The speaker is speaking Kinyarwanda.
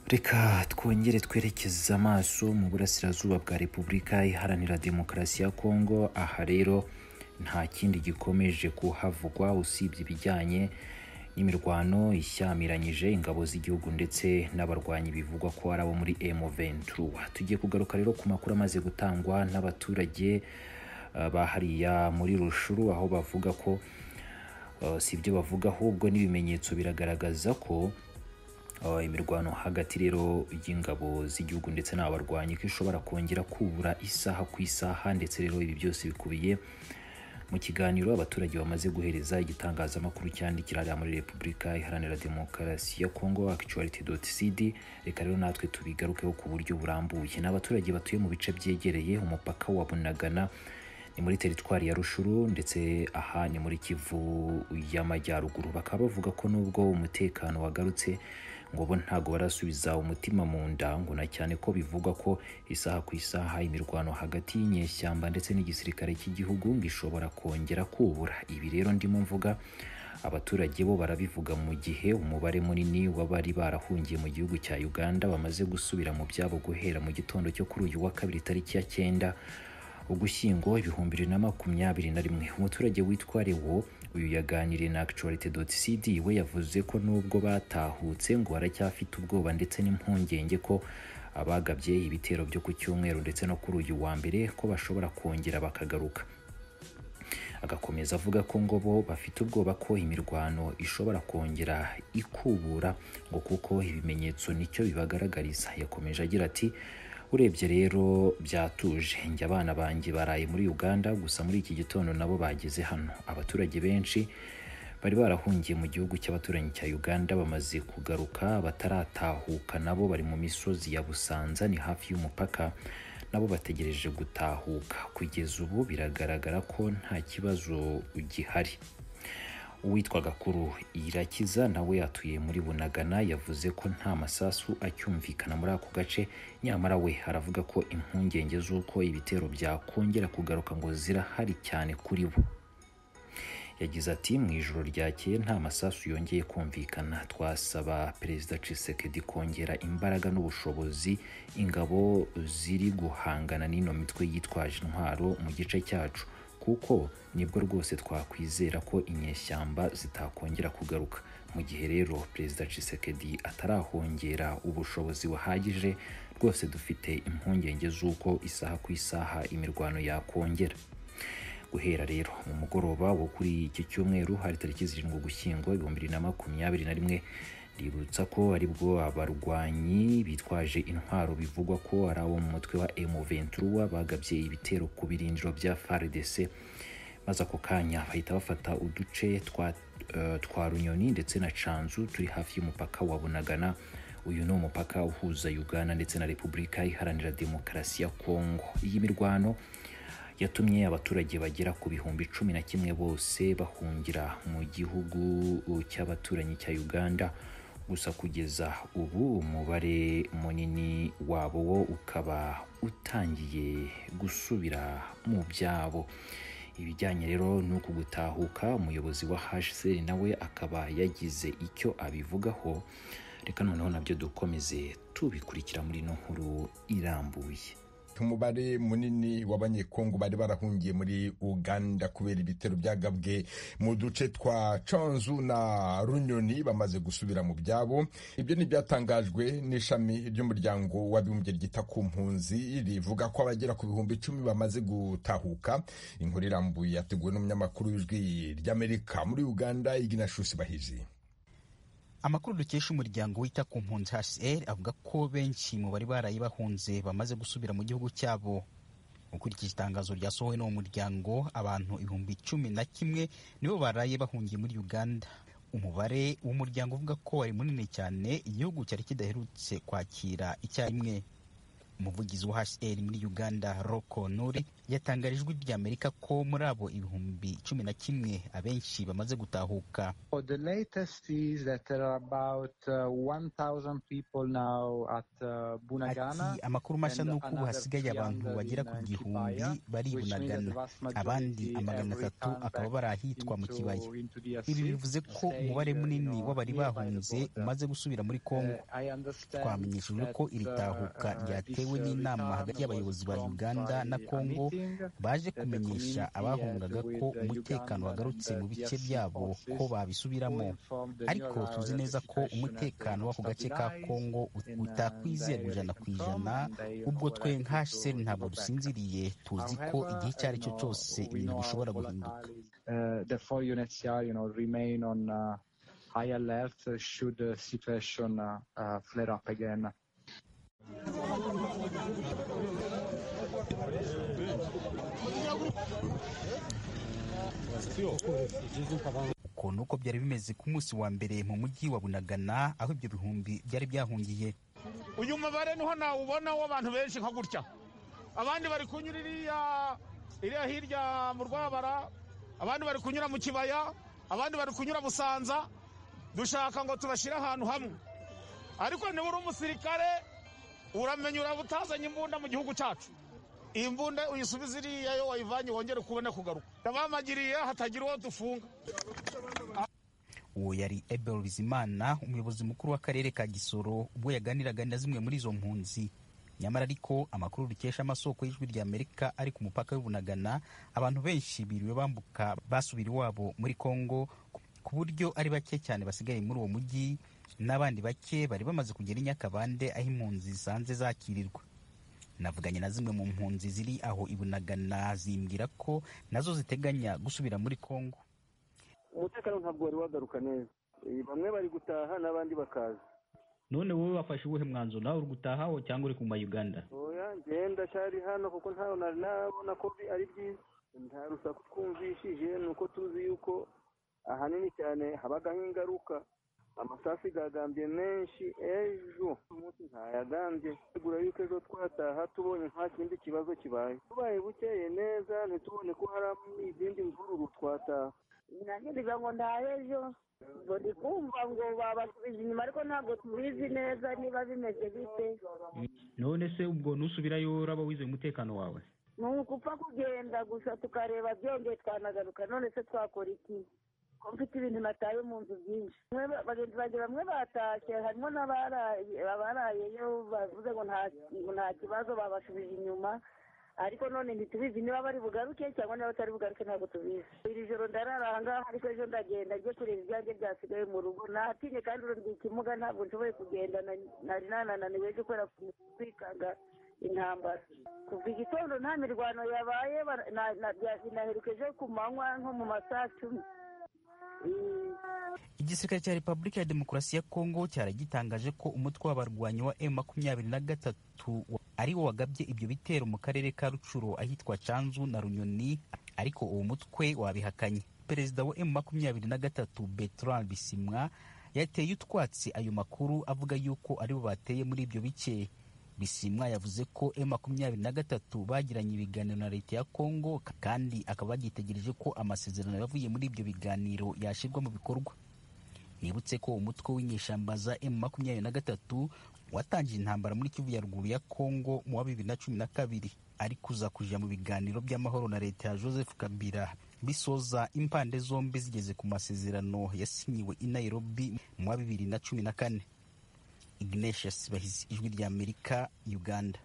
reka twongere twerekeze amaso mu burasirazuba bwa repubulika iharanira demokarasi ya kongo aha rero nta kindi gikomeje kuhavugwa usibye ibijyanye n'imirwano ishyamiranyije ingabo z'igihugu ndetse n'abarwanyi bivugwa ko ari abo muri M23 tugiye kugaruka rero ku makuru amaze gutangwa n'abaturage uh, bahariya muri rushuru aho bavuga ko uh, si ibyo bavuga ahubwo n'ibimenyetso biragaragaza ko Uh, imirwano hagati rero y'ingabo z'igihugu ndetse n'abarwanyi ko ishobora kongera kubura isaha ku isaha ndetse rero ibi byose bikubiye mu kiganiro abaturage bamaze guhereza igitangazamakuru cyandikira hariya muri repubulika iharanira demokarasi ya kongo actuality.cd reka rero natwe tubigarukeho ku buryo burambuye n'abaturage batuye mu bice byegereye umupaka wa bunagana ni muri teritwari ya rushuru ndetse aha ni muri kivu y'amajyaruguru bakaba bavuga ko nubwo umutekano wagarutse ngo bo ntago barasubiza umutima mu nda ngo na cyane ko bivugwa ko isaha ku isaha imirwano hagati y'inyeshyamba ndetse n'igisirikare cy'igihugu ngo ishobora kongera kubura ibi rero ndimo mvuga abaturage bo barabivuga mu gihe umubare munini w'abari barahungiye mu gihugu cya uganda bamaze gusubira mu byabo guhera mu gitondo cyo kuri uyu wa kabiri tariki ya cyenda ugushyingo ibihumbi bibiri na makumyabiri na rimwe umuturage witwa rewo uyu yaganiriye na actuality.cd we yavuze ko nubwo batahutse ngo baracyafite ubwoba ndetse n'impungenge ko abagabye ibitero byo ku cyumweru ndetse no kuri uyu wa mbere ko bashobora kongera bakagaruka agakomeza avuga ko ngo bo bafite ubwoba ko imirwano ishobora kongera ikubura ngo kuko ibimenyetso nicyo bibagaragariza yakomeje agira ati urebye rero byatuje njye abana banjye baraye muri uganda gusa muri iki gitondo nabo bageze hano abaturage benshi bari barahungiye mu gihugu cy'abaturanyi cya uganda bamaze kugaruka abataratahuka nabo bari mu misozi ya busanza ni hafi y'umupaka nabo bategereje gutahuka kugeza ubu biragaragara ko nta kibazo gihari uwitwa gakuru irakiza nawe yatuye muri bunagana yavuze ko nta masasu acyumvikana muri ako gace nyamara we aravuga ko impungenge z'uko ibitero byakongera kugaruka ngo zirahari cyane kuri bo yagize ati mu ijoro ryakeye nta masasu yongeye kumvikana twasaba perezida cisekedi kongera imbaraga n'ubushobozi ingabo ziri guhangana n'ino mitwe yitwaje intwaro mu gice cyacu kuko nibwo rwose twakwizera ko inyeshyamba zitakongera kugaruka mu gihe rero perezida cisekedi atarahongera ubushobozi buhagije rwose dufite impungenge z'uko isaha ku isaha imirwano yakongera guhera rero mu mugoroba wo kuri iki cyumweru hari tariki zirindwi ugushyingo ibihumbi bibiri na makumyabiri na rimwe ributsa ko aribwo abarwanyi bitwaje intwaro bivugwa ko ari abo mu mutwe wa M23 bagabye ibitero ku birindiro bya FARDC maze ako kanya bahita bafata uduce twa, uh, twa Runyoni ndetse na Canzu turi hafi y'umupaka wa Bunagana uyu ni umupaka uhuza Uganda ndetse na Repubulika Iharanira Demokarasi ya Kongo iyi mirwano yatumye abaturage bagera ku bihumbi cumi na kimwe bose bahungira mu gihugu cy'abaturanyi cya Uganda gusa kugeza ubu umubare munini wabo wo ukaba utangiye gusubira mu byabo ibijyanye rero n'uku gutahuka umuyobozi wa HCR nawe akaba yagize icyo abivugaho reka noneho nabyo dukomeze tubikurikira muri ino nkuru irambuye umubare munini w'abanyekongo bari barahungiye muri uganda kubera ibitero byagabwe mu duce twa canzu na runyoni bamaze gusubira mu byabo ibyo ni ibyatangajwe n'ishami ry'umuryango w'abibumbye ryita ku mpunzi rivuga ko abagera ku bihumbi icumi bamaze gutahuka inkuru irambuye yateguwe n'umunyamakuru w'ijwi ry'amerika muri uganda iginashusi bahiji amakuru dukesha umuryango wita ku mpunzi hcr avuga ko benshi mu bari baraye bahunze bamaze gusubira mu gihugu cyabo ukurikije itangazo ryasohowe n'uwo muryango abantu ibihumbi cumi na kimwe nibo baraye bahungiye muri uganda umubare w'umuryango uvuga ko wari munini cyane igihugu cyari kidaherutse kwakira icyarimwe umuvugizi wa hcr muri uganda roko nori yatangarijwe ry'amerika ko muri abo ibihumbi cumi na kimwe abenshi bamaze gutahuka Oh, the latest is that there are about uh, 1,000 people now at uh, Bunagana. ati amakuru mashya ni uko ubu hasigaye abantu bagera ku gihumbi bari i bunagana abandi amagana atatu akaba bari ahitwa mu kibaya ibi bivuze ko umubare munini w'abari bahunze umaze gusubira muri kongo twamenyeshejwe ko iri tahuka ryatewe n'inama hagati y'abayobozi ba uganda na kongo baje kumenyesha abahungaga ko umutekano wagarutse mu bice byabo ko babisubiramo ariko tuzi neza ko umutekano w'ako gace ka kongo ut- utakwizera ijana ku ijana ubwo twe nka hcr ntabwo dusinziriye tuzi ko igihe icyo ari cyo cyose ibintu bishobora guhinduka Uh, therefore, UNHCR, you know, remain on uh, high alert uh, should the situation uh, uh, flare up again. uko ni uko byari bimeze ku munsi wa mbere mu mujyi wa bunagana aho ibyo bihumbi byari byahungiye uyu mubare niho nawubona w'abantu benshi nka gutya abandi bari kunyura iriya iriya hirya mu rwabara abandi bari kunyura mu kibaya abandi bari kunyura busanza dushaka ngo tubashyire ahantu hamwe ariko niba uri umusirikare uramenya uraba utazanye imbunda mu gihugu cyacu iyi mbunda uyisubiza iriya iyo wayivanye wongere ukubone kugaruka ndabamagiriye hatagira uwo dufunga uwo yari ebel bizimana umuyobozi mukuru w'akarere ka gisoro ubwo yaganiraga na zimwe muri izo mpunzi nyamara ariko amakuru dukesha amasoko y'ijwi rya amerika ari ku mupaka w'i bunagana abantu benshi biriwe bambuka basubira iwabo muri kongo ku buryo ari bake cyane basigaye muri uwo mujyi n'abandi bake bari bamaze kugera i nyakabande aho impunzi zisanzwe zakirirwa navuganye na zimwe mu mpunzi ziri aho i bunagana zimbwira ko nazo ziteganya gusubira muri kongo umutekano ntabwo wari wagaruka neza Eh, bamwe bari gutaha n'abandi bakaza none wowe wafashe ubuhe mwanzuro nawe uri gutaha aho cyangwa uri kuma uganda oya ngenda cyari hano kuko ntawe nari nabona ko bi- ari byiza nta rusaku twumvishije ni uko tuzi yuko ahanini cyane habagaho ingaruka amasasu gagambye menshi ejo umunsi ntayagambye tegura yuko ejo twataha tubonye nta kindi kibazo kibaye tubaye bukeye neza ntitubone ko hari izindi mvururu twataha nanjye ngira ngo ndabe ejo ngo ndi kumva ngo babasubije inyuma ariko ntabwo tubizi neza niba bimeze bite none se ubwo nusubirayo uraba wizeye umutekano wawe ni ugupfa kugenda gusa tukareba byongeye twanagaruka none se twakora iki ko mfite ibintu nataye mu nzu byinshi Bamwe ba- bagenzi banjye bamwe batashye harimo n'abaraye abarayeyo bavuze ngo nta ngo nta kibazo babasubije inyuma ariko none ntitubizi niba bari bugaruke cyangwa niba batari bugaruke ntabwo tubizi iri joro ndarara aha ngaha ariko ejo ndagenda njye kureba ibyanjye byasigaye mu rugo natinye kandi ubu ndi ikimuga ntabwo nshoboye kugenda na- nari nanananiwe ejo kubera kwikanga intambara kuva igitondo nta mirwano yabaye bara- na- na- bya- binaheruka ejo ku manywa nko mu ma saa cumi igisirikare cya repubulika ya demokarasi ya kongo cyari gitangaje ko umutwe w'abarwanyi wa m makumyabiri na gatatu ari wo wagabye ibyo bitero mu karere ka rucuro ahitwa canzu na runyoni ariko uwo mutwe wabihakanye perezida wa m makumyabiri na gatatu bertrand bisimwa yateye utwatsi ayo makuru avuga yuko ari bo bateye muri ibyo bice bisimwa yavuze ko m makumyabiri na gatatu bagiranye ibiganiro na leta ya kongo kandi akaba yagitegereje ko amasezerano yavuye muri ibyo biganiro yashyirwa mu bikorwa nibutse ko umutwe w'inyeshyamba za m makumyabiri na gatatu watangije intambara muri kivu ya ruguru ya kongo mu wa bibiri na cumi na kabiri ari kuza kuja mu biganiro by'amahoro na leta ya joseph kabila bisoza impande zombi zigeze ku masezerano yasinyiwe i nairobi mu wa bibiri na cumi na kane ignatius bahizi ijwi ry'amerika uganda